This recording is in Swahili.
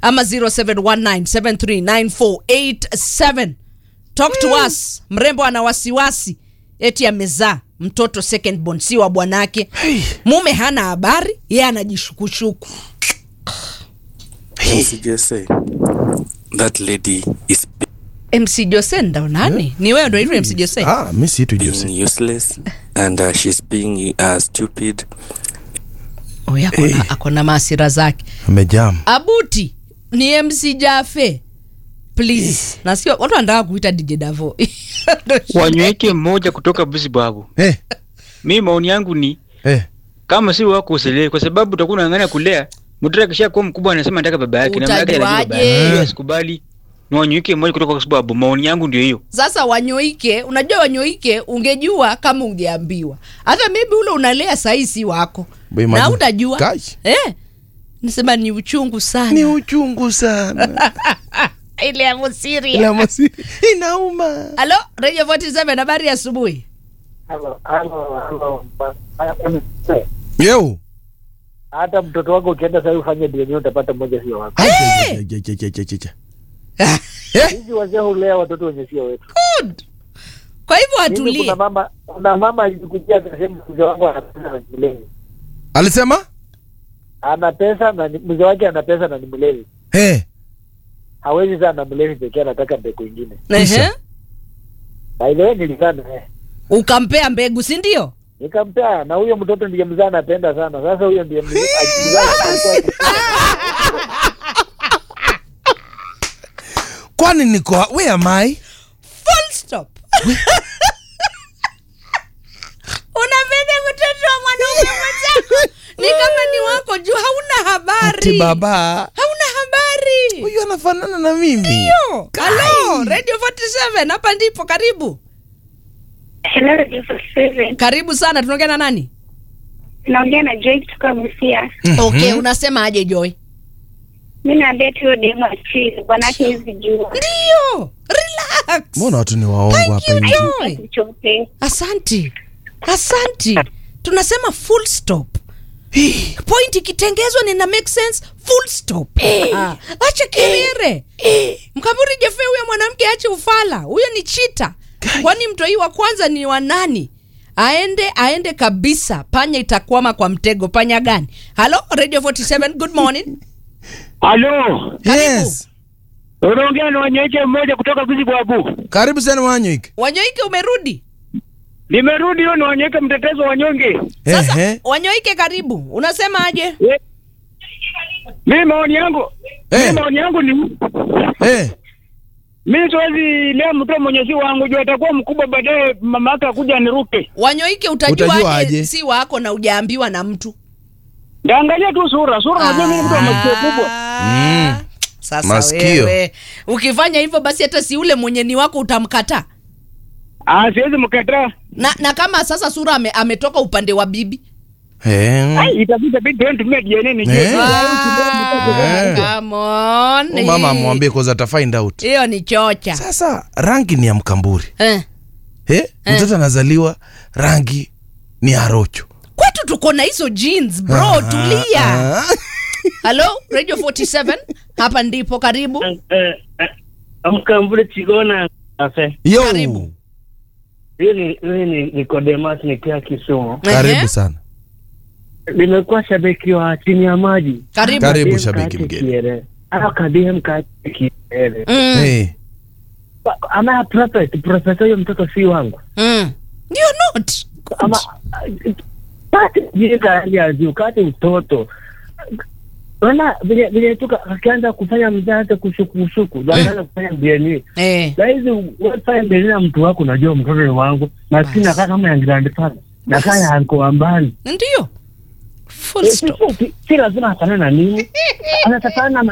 ama 0719739487 talk to us mrembo ana wasiwasi eti amezaa mtoto second born si wa bwanake mume hana habari yeye anajishukushuku CJSA, that lady is mc jose ndo nani ni wewe ndo hivyo mc jose Ah, mi siitwi Jose. being useless and uh, she's being uh, stupid. Oya, akona, akona maasira zake Amejam. abuti ni mc jafe please nasio watu wanataka kuita dj davo wanyweke mmoja kutoka busibabu Eh, mi maoni yangu ni eh. kama si wako usilee kwa sababu utakuwa unaangania kulea mtoto akisha kuwa mkubwa anasema nataka baba yake na mama yake anajua baba Utajuaje? yake. Hiyo asikubali ni wanyweke mmoja kutoka busibabu maoni yangu ndio hiyo sasa wanyoike unajua wanyoike ungejua kama ungeambiwa hata maybe ule unalea sahii si wako Boy, na imagine. utajua Kai. eh, nasema ni uchungu sana Ni uchungu sana. ile ya musiria Ila masi inauma. halo radio 47 habari ya asubuhi Halo, halo, halo. Yo. Hata mtoto wako ukienda sasa ufanye DNA utapata mmoja sio wako. Ai, ai, ai, ai, ai, ai, ai, ai. Hizi wazee hulea watoto wenye sio wetu. Good. kwa hivyo Mimi atulie kuna mama kuna mama alikujia akasema mzee wangu ana pesa na ni mlevi. Alisema? Ana pesa na ni- mzee wake ana pesa na ni mlevi. Eh. Hawezi sana mlevi pekee anataka mbegu ingine. Ehe. By the way nilikaa naye. ukampea mbegu si ndio Nikampea na huyo mtoto ndiye mzee anapenda sana. Sasa huyo ndiye mzee akizaa Kwani niko where am I? full stop unapenda mtoto wa mwanaume mwenzako ni kama ni wako juu hauna habari Ati baba. hauna habari Huyu anafanana na mimi. Ndio. halo radio 47 hapa ndipo karibu Hello, Radio 47. karibu sana tunaongea na nani Naongea na Joy kutoka Busia. okay unasema aje joy Mi naambia tu hiyo demu achili, bwanake hizi jua ndio relax Mbona watu ni waongo Thank hapa you, nje? Joy. chochote. asanti asanti tunasema full stop point ikitengezwa nina make sense full stop ah, acha kelele mkaburi jefe huyo mwanamke ache ufala huyo ni chita kwani mtoi wa kwanza ni wa nani aende aende kabisa panya itakwama kwa mtego panya gani halo radio 47 good morning halo Yes. unaongea na wanyweke mmoja kutoka busibabu Karibu sana Wanyoike. wanyoike umerudi nimerudi hiyo ni wanyweke mtetezo wanyonge sasa Ehe. wanyoike karibu unasema aje mi maoni yangu Eh. mi maoni yangu ni Eh. mi siwezi lea mtoto mwenye si wangu juu atakuwa mkubwa baadaye mama yake akuja niruke wanyoike utajua, Utajua aje aje? si wako na ujaambiwa na mtu ndaangalia tu sura sura najua mimi ni mtu wa masikio kubwa Ah, sasa Masikio. wewe ukifanya hivyo basi hata si ule mwenye ni wako utamkataa ah siwezi mkataa na, na kama sasa sura ame, ametoka upande wa bibi Eh. Ai, itafika bidi tuende tumie DNA nijue. Eh. Ah, come on. Huyu Mama amwambie cause ata find out. hiyo ni chocha Sasa rangi ni ya mkamburi. eh. Eh? Mtoto anazaliwa rangi ni ya rocho. kwetu tuko na hizo jeans bro tulia Ah. halo radio 47 hapa ndipo karibu mkambule chigona afe Yo. Karibu. hii ni hii ni Nicodemus nikia Kisumu Karibu Ehe. sana. nimekuwa shabiki wa chini ya maji karibu Karibu Kadem shabiki kate mgeni. kiere. Ah, kadem kate kiere. mm. Eh. Ba- ama prophet profesa huyo mtoto si wangu mm. You're not ama kate jinga hali ya juu kate mtoto Unaona vile vile tu ka- akianza kufanya mzazi kushukushuku ndo anaanza kufanya DNA eh. na hizi wefanya mbele na mtu wako unajua mtoto ni wangu maskini nakaa kama ya grandfather nakaa ya anko wa mbali ndio full Eh, stop si- si- si lazima afanane na nini anatakana na